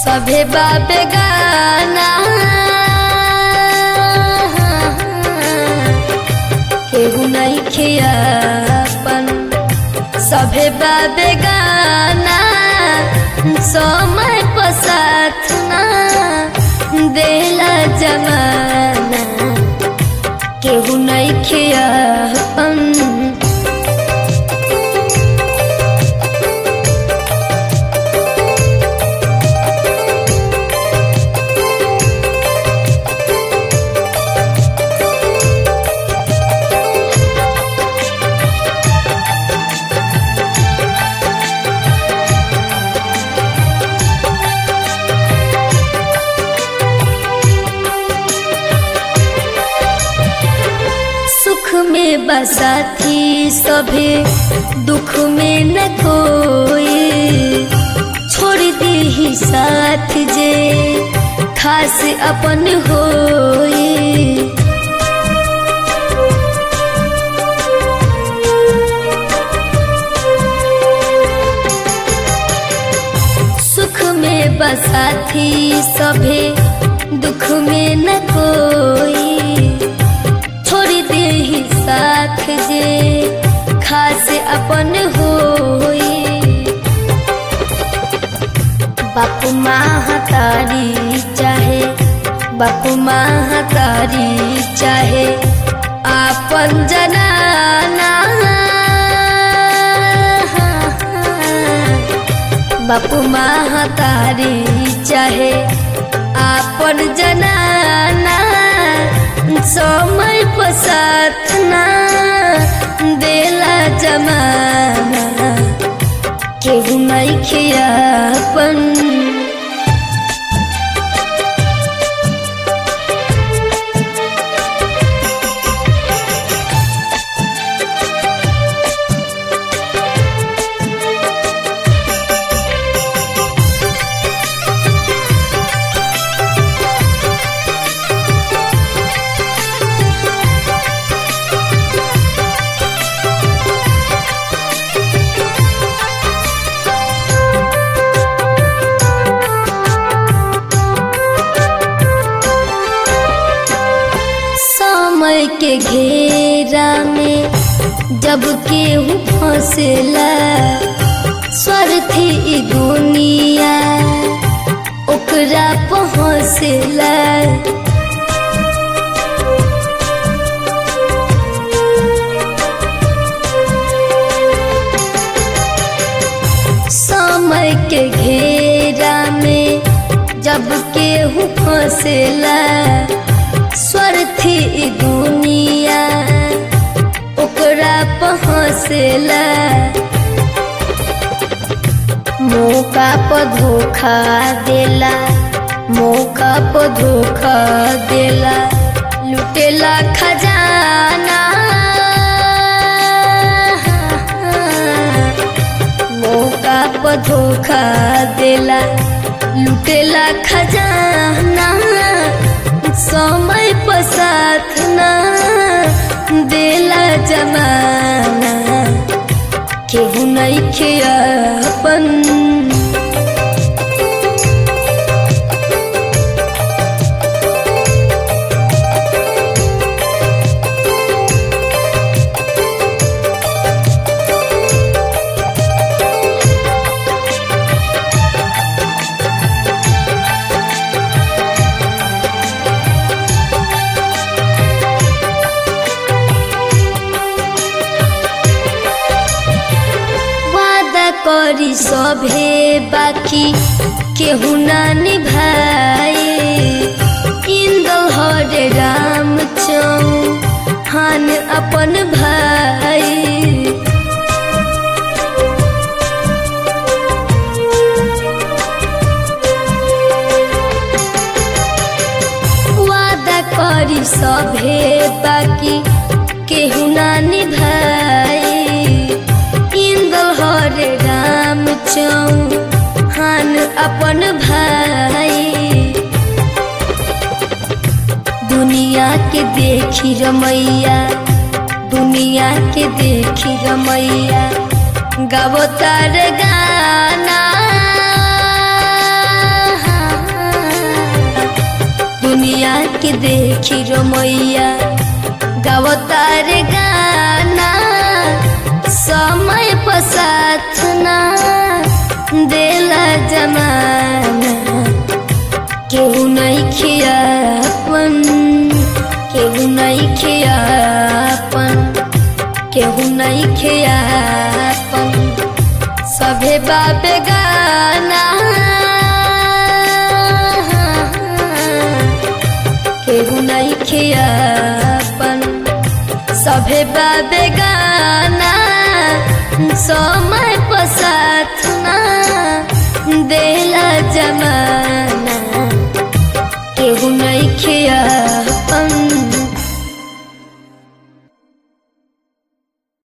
सभे बाबे गाना केहू नहीं खियापन सभे बाबे गाना समय पसाथ ना देला जमाना केहू नहीं खियापन सुख में बसाथी सभे दुख में न कोई छोड़ दी ही साथ जे खास अपन होई सुख में बसाथी सभे दुख में न कोई छोड़ दे ही साथ जे खास अपन होई बापू माँ तारी चाहे बापू माँ तारी चाहे आपन जनाना बापू माँ तारी चाहे आपन जनाना समय पसाथ ना देला जमाना केहू नहीं खियापन समय के घेरा में जब केहू फंसेला स्वार्थी ई दुनिया ओकरा पहुँचेला समय के घेरा में जब केहू फंसेला स्वार्थी ई दुनिया ओकरा पहुँचेला मौका पर धोखा देला मौका पर धोखा देला लुटेला खजाना मौका पर धोखा देला लुटेला खजाना समय पसाथ ना देला जमाना केहू नहीं खियापन वादा करी सभे बाकी केहू ना निभाए इंदल हरे राम चौहान अपन भाई वादा करी सभे बाकी केहू ना निभाए इंदल हरे राम चौहान अपन भाई दुनिया के देखी रमैया दुनिया के देखी रमैया गावो तार गाना दुनिया के देखी रमैया गावतार गाना समय पसाथ ना देला जमाना केहू नहीं खियापन केहू नहीं खियापन केहू नहीं खियापन सभे बाबे गाना केहू नहीं खियापन सभे बाबे गाना समय पसाथ ना देला जमा